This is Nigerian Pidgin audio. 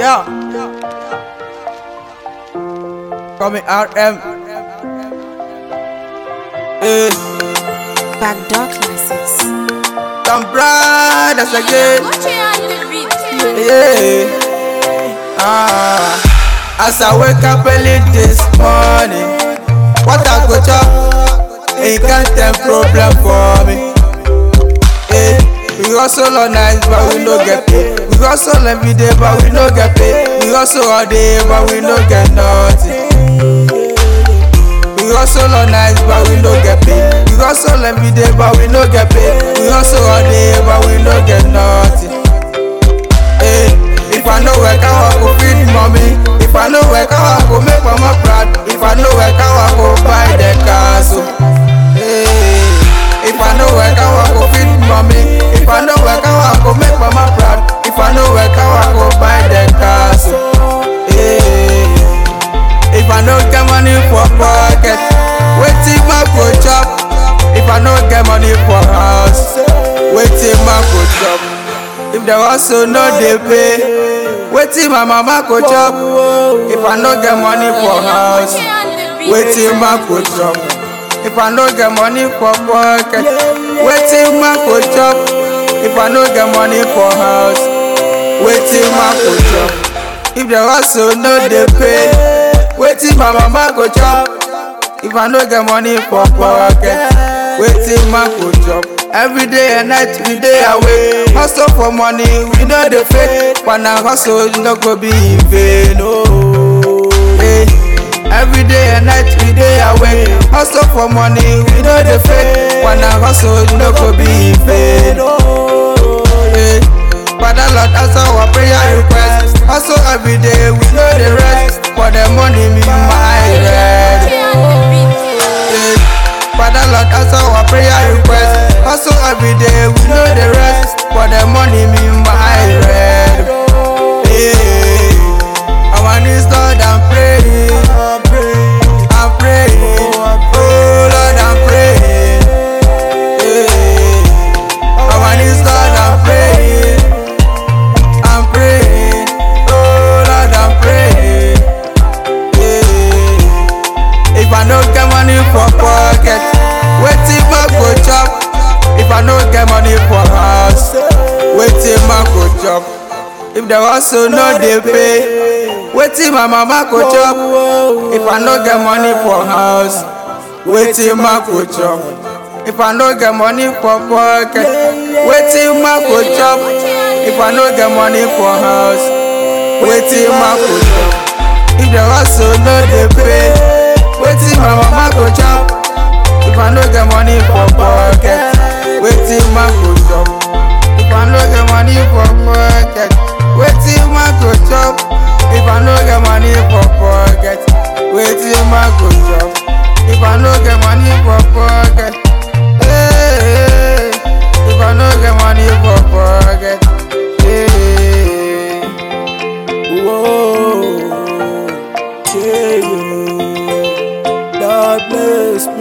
Yeah. Call me RM. Hey, Backdoor Classics. some brothers again. Yeah. Ah. As I wake up early this morning, what I go chop? It can't take problem for me. Eh, we hustle all night, but we no get paid. We hustle every day, but we no get paid. We hustle all day, but we no get nothing. We hustle all night, but we no get paid. We hustle every day, but we no get paid. We hustle all day, but we no get nothing. Eh, if I no work, how I go feed mommy? If I no work, how I go make mama proud? If I no work, how I go buy the castle? Eh, if I no work, how I go feed mommy? If I no work, how I go make mama proud? If I no work, how I go buy the castle? Eh, if I no get money for pocket, wetin my go chop? If I no get money for house, wetin my go chop? If the hustle no dey pay, wetin my mama go chop? If I no get money for house, wetin my go chop? If I no get money for pocket, wetin my go chop? If I no get money for house, wetin my go chop? If the hustle no dey pay, wetin my mama go chop? If I no get money for pocket, wetin my go chop? Every day and night we dey away, hustle for money we no dey fake, but na hustle no go be in vain. Oh, hey. Every day and night we dey away, hustle for money we no dey fake, but na hustle no go be in vain. Oh, hey. Father Lord answer our prayer request, hustle every day we no dey rest, for the money me my red. Hey. Father Lord answer our prayer request, hustle every day we no dey rest, for the money me my red. Hey. Our knees Lord I'm praying, I'm praying, oh Lord I'm praying. Hey. Our knees Lord I'm praying, I'm praying, oh Lord I'm praying. Hey. If I no get money for pocket, wetin my go chop? If I no get money for house, wetin my go chop? If the hustle no dey pay, wetin my mama go chop? If I no get money for house, wetin my go chop? If I no get money for pocket, wetin my go chop? If I no get money for house, wetin my go chop? If the hustle no dey pay, wetin my mama go chop? If I no get money for pocket, wetin my go chop? If I no get money for pocket, wetin my go chop? If I no get money for pocket, wetin my go chop? If I no get money for pocket, hey, if I no get money for pocket, hey, Whoa, yeah. God bless